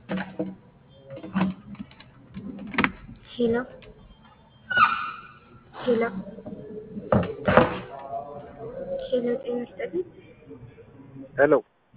ሄሎ ሄሎ ሄሎ ጤና ይስጥልኝ። ሄሎ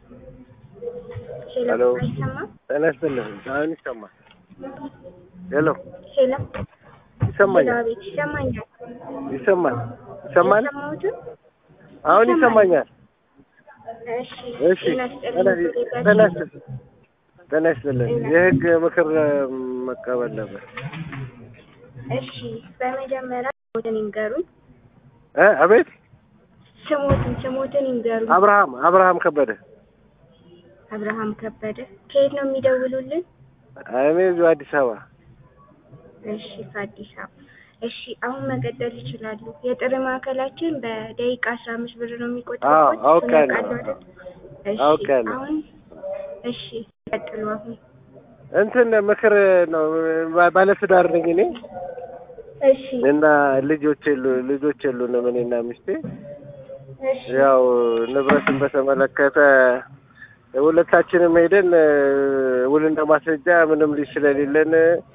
ሄሎ ሄሎ። አይሰማም? ጤና ይስጥልኝ። አሁን ይሰማል። ሄሎ ሄሎ ሄሎ ይሰማኛል። አቤት ይሰማኛል። ይሰማል። ይሰማል። የሰማሁትን አሁን ይሰማል። ይሰማኛል። እሺ እሺ ጤና ጤና ይስጥልኝ። ጤና ይስጥልኝ። ጤና ይስጥልኝ። የህግ ምክር መቀበል ነበር። እሺ በመጀመሪያ ስሞትን ይንገሩኝ። እ አቤት ስሞትን ስሞትን ይንገሩኝ። አብርሃም አብርሃም ከበደ። አብርሃም ከበደ ከየት ነው የሚደውሉልን? እኔ እዚሁ አዲስ አበባ። እሺ ከአዲስ አበባ። እሺ አሁን መቀጠል ይችላሉ። የጥሪ ማዕከላችን በደቂቃ አስራ አምስት ብር ነው የሚቆጥረው። አዎ፣ አውቃለሁ። እሺ አውቃለሁ። አሁን እሺ ቀጥሉ። አሁን እንትን ምክር ነው። ባ- ባለትዳር ነኝ እኔ እሺ እና ልጆች የሉ ልጆች የሉንም እኔና ሚስቴ እሺ ያው ንብረትን በተመለከተ ሁለታችንም ሄደን እ፣ ውልና ማስረጃ ምንም ልጅ ስለሌለን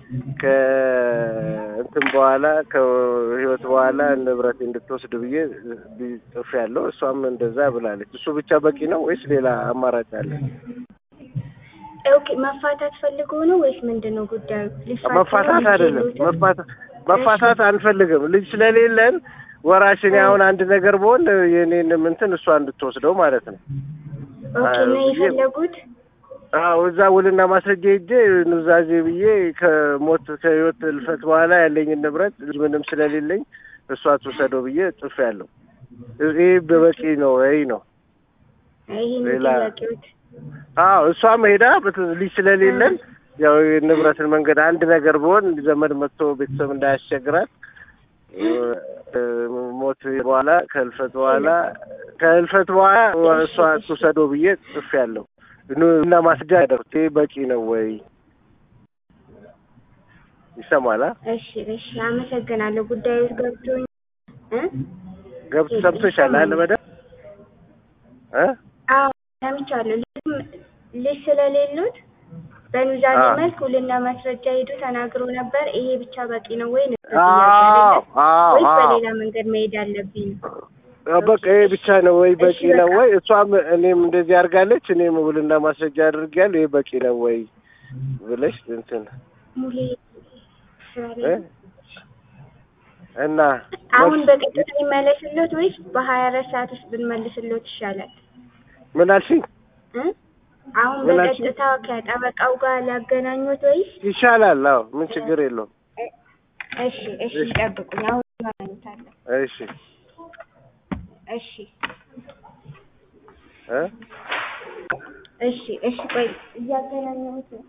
ከእንትን በኋላ ከህይወት በኋላ ንብረት እንድትወስድ ብዬ ጽፍ ያለው እሷም እንደዛ ብላለች። እሱ ብቻ በቂ ነው ወይስ ሌላ አማራጭ አለ? ኦኬ መፋታት ፈልጎ ነው ወይስ ምንድን ነው ጉዳዩ? ሊፋቱ ነው? መፋታት ልጅ አይደለም የሉትም? መፋታት መፋታት አንፈልግም። ልጅ ስለሌለን ወራሽን አሁን አንድ ነገር በሆን የኔንም እንትን እሷ እንድትወስደው ማለት ነው። ኦኬ ነው ብዬ- የፈለጉት? አዎ እዛ ውልና ማስረጃ ሄጄ ኑዛዜ ብዬ ከሞት ከህይወት እልፈት በኋላ ያለኝን ንብረት ልጅ ምንም ስለሌለኝ እሷ ትውሰደው ብዬ ጽፍ ያለው ይህ በበቂ ነው ወይ ነው? ይሄ ነው ሌላ- ጥያቄዎት። አዎ እሷም ሄዳ በት- ልጅ ስለሌለን ያው የንብረትን መንገድ አንድ ነገር ብሆን ዘመድ መጥቶ ቤተሰብ እንዳያስቸግራት እ፣ ሞት በኋላ ከህልፈት በኋላ ከህልፈት በኋላ እሷ ትውሰደው ብዬ ጽፍ ያለው እና ማስረጃ ያደርኩት ይህ በቂ ነው ወይ? ይሰማል? አ? እሺ እሺ አመሰግናለሁ። ጉዳዩ ገብቶኝ እ ገብቶ ሰምቶሻል አለ በደምብ እ አዎ ሰምቻለሁ። ልጅም ልጅ ስለሌሉት በኑዛዜ አዎ። መልክ ውልና ማስረጃ ሄዱ ተናግሮ ነበር። ይሄ ብቻ በቂ ነው ወይ ነው አዎ ጥያቄ አዎ ወይስ አዎ በሌላ መንገድ መሄድ አለብኝ ነው? በቃ ይሄ ብቻ ነው ወይ በቂ እሺ፣ ነው በቃ። ወይ? እሷም እኔም እንደዚህ አድርጋለች፣ እኔም ውልና ማስረጃ አድርጌያለሁ። ይሄ በቂ ነው ወይ ብለሽ እንትን ሙሌ ስራ እ? ላይ እና አሁን መልስ- በቀጥታ ይመለስሎት ወይስ በሀያ አራት ሰዓት ውስጥ ብንመልስሎት ይሻላል? ምን አልሽኝ? እ? አሁን ምን አልሽኝ? በቀጥታ ከጠበቃው ጋር ላገናኙት ወይስ? ይሻላል። አዎ ምን ችግር የለውም። እሺ እሺ ይጠብቁኝ። አሁን ይገናኙታለን። እሺ እሺ እ እሺ እሺ ቆይ እያገናኘሁት ነው።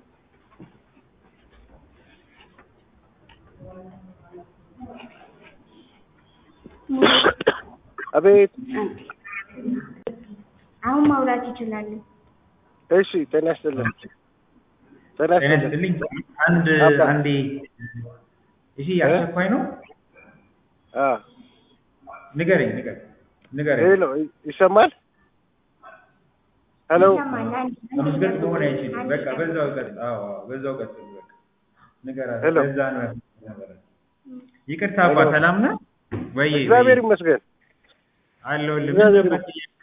አቤት። አንዴ። አሁን ማውራት ይችላሉ። እሺ ጤና ይስጥልኝ። ጤና ጤና ይስጥልኝ። ይስጥልኝ። አንድ አባ። አንዴ ይሄ አስቸኳይ ነው። አ ንገረኝ ንገረኝ ንገረኝ። ሄሎ ይሰማል? ሄሎ ይሰማል? አንዴ መመስገን መሆን አይችልም። አንዴ በቃ በዛው ቀጥል። አዎ አዎ፣ በዛው ቀጥል። በቃ ንገራት። ሄሎ። ለዛ ነው ያልኩት። ይቅርታ አባ፣ ሄሎ። ሰላም ነህ ወይ? እግዚአብሔር ይመስገን። አለሁልህ። ምን እግዚአብሔር ነበር ይመስገን።